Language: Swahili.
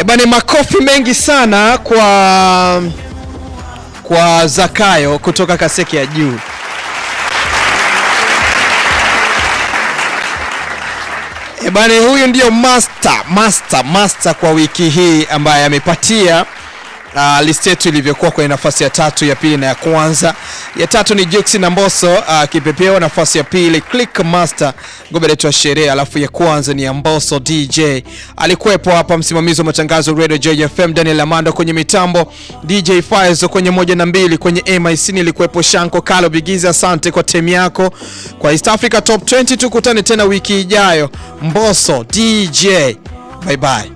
Bani, makofi mengi sana kwa kwa Zakayo kutoka Kaseke ya juu. E bani, huyu ndio master master master kwa wiki hii ambaye amepatia uh, list yetu ilivyokuwa kwenye nafasi ya tatu, ya pili na ya kwanza. Ya tatu ni Jux na Mbosso uh, kipepeo. Nafasi ya pili Click Master ngoma letu ya sherehe, alafu ya kwanza ni ya Mbosso DJ. Alikuwepo hapa msimamizi wa matangazo Radio JFM Daniel Amando, kwenye mitambo DJ Faizo, kwenye moja na mbili kwenye MIC nilikuwepo Shanko Kalo Bigiza. Asante kwa time yako kwa East Africa Top 20. Tukutane tena wiki ijayo. Mbosso DJ, bye bye.